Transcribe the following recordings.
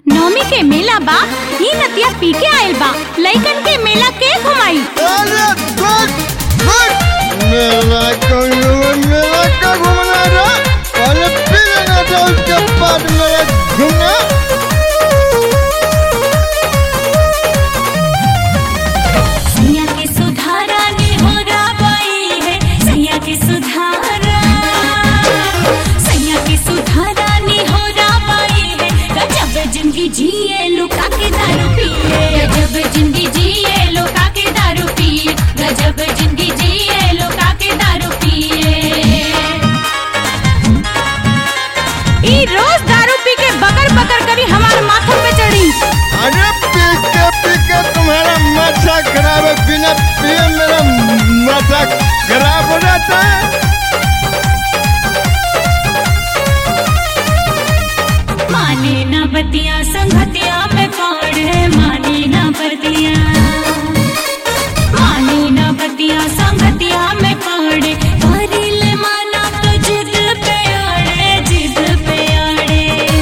नवमी के मेला बा ही नतिया पी के आयल बा लइकन के मेला के घुमाई अरे गुड गुड मेरा कौनो मेरा का घूमना रे पहले पी लेना था उसके बाद मेरा घूमना सैया के सुधारा ने हो राबाई है सैया के सुधारा सैया के सुधारा ने हो राबाई है गजब जिंदगी जिए लुका के दारू पिए गजब जिंदगी जिए लुका के दारू पिए गजब जिंदगी जिए लुका के दारू पिए ई रोज दारू पी के बकर बकर करी हमारे माथे पे चढ़ी अरे पी के पी के तुम्हारा माथा खराब है बिना पिए मेरा माथा खराब हो जाता है माने न बतिया संगतिया में पड़े माने न बतिया माने न बतिया संगतिया में पड़े परिल माना तो जिद पे अड़े जिद पे अड़े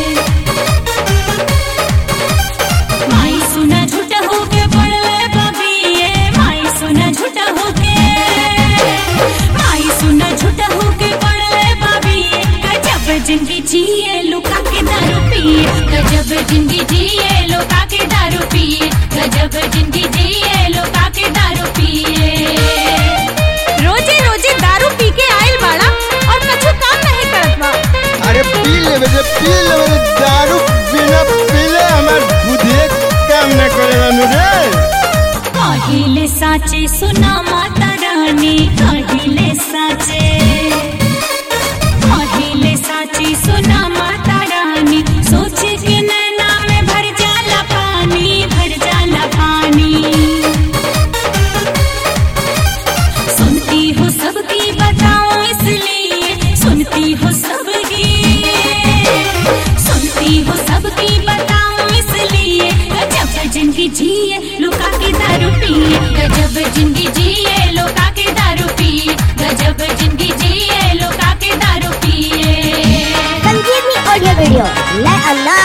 माई सुना झूठा होके पड़ले बबिए माई सुना झूठा होके माई सुना झूठा होके पड़ले बबिए गजब जिंदगी जिए लुका के दारू पिए गजब जिंदगी जिए लुका के दारू पिए गजब जिंदगी जिए लुका के दारू पिए रोजे रोजे दारू पी के आइल बाड़ा और कछु काम नहीं करत बा अरे पी ले बजे पी ले बजे दारू बिना पीले हमार बुद्धि काम न करेगा मुझे कहिले साचे सुना माता रानी कहिले साचे कहिले साचे सुना माता रानी सोच के नैना में भर जाला पानी भर जाला पानी सुनती हो सबकी बताओ इसलिए सुनती हो सबकी सुनती हो सबकी बताओ इसलिए गजब जिंदगी जिए लुका के दारू पिए गजब जिंदगी जिए लुका के दारू पिए गजब जिंदगी जिए लुका के दारू पिए संजीवनी ऑडियो वीडियो नए अंदाज